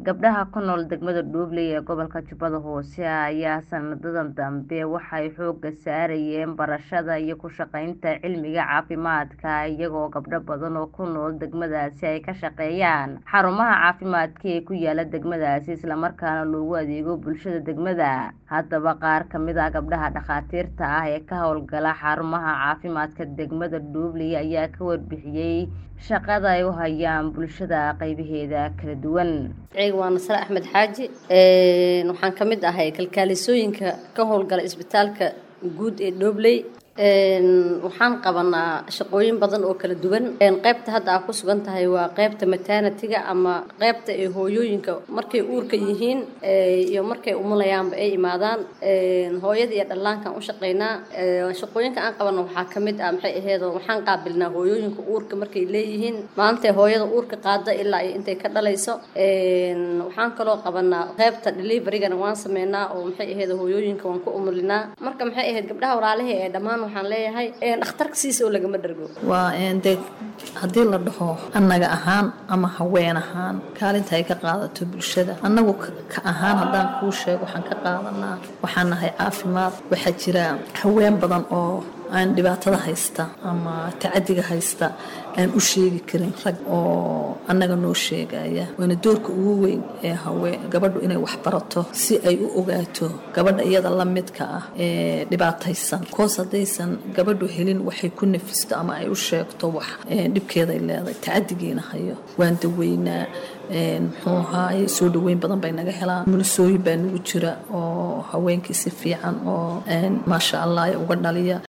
gabdhaha ku nool degmada dhuubley ee gobolka jubbada hoose ayaa sanadadan dambe waxay xooga saarayeen barashada iyo ku shaqaynta cilmiga caafimaadka iyagoo gabdho badan oo ku nool degmadaasi ay ka shaqeeyaan xarumaha caafimaadka ee ku yaala degmadaasi islamarkaana loogu adeego bulshada degmada haddaba qaar kamid ah gabdhaha dhakhaatiirta ah ee ka howlgala xarumaha caafimaadka degmada dhuubley ayaa ka warbixiyey shaqada ay u hayaan bulshada qaybaheeda kala duwan magaciga waa nasre axmed xaaji waxaan ka mid ahay kalkaalisooyinka ka howlgala isbitaalka guud ee dhobley waxaan qabanaa shaqooyin badan oo kala duwan qaybta hadda aa ku sugan tahay waa qaybta maternatiga ama qaybta ee hooyooyinka markay uurka yihiin iyo markay umulayaanba ay imaadaan hooyada iyo dhallaankaan u shaqaynaa shaqooyinka aan qabana waxaa ka mid ah maxay aheedo waxaan qaabilnaa hooyooyinka uurka markay leeyihiin maantay hooyada uurka qaada ilaa iyo intay ka dhalayso waxaan kaloo qabanaa qaybta deliverygana waan sameynaa oo maxay aheedo hooyooyinka waan ku umulinaa marka maxay ahayd gabdhaha walaalahi ee dhammaan waxaan leeyahay dhakhtarka siisa oo lagama dhargo waa de haddii la dhaho annaga ahaan ama haween ahaan kaalinta ay ka qaadato bulshada annagu ka ahaan haddaan kuu sheego waxaan ka qaadanaa waxaan nahay caafimaad waxaa jira haween badan oo aan dhibaatada haysta ama tacadiga haysta aan u sheegi karin rag oo annaga noo sheegaya waana doorka ugu weyn ee haween gabadhu inay wax barato si ay u ogaato gabadha iyada la midka ah ee dhibaataysan koos haddaysan gabadhu helin waxay ku nafisto ama ay u sheegto wax dhibkeeday leedahay tacadigiina hayo waan daweynaa muxuu ahaaye soo dhaweyn badan bay naga helaan mulisooyin baa nagu jira oo haweenkii si fiican oo maasha allah uga dhaliya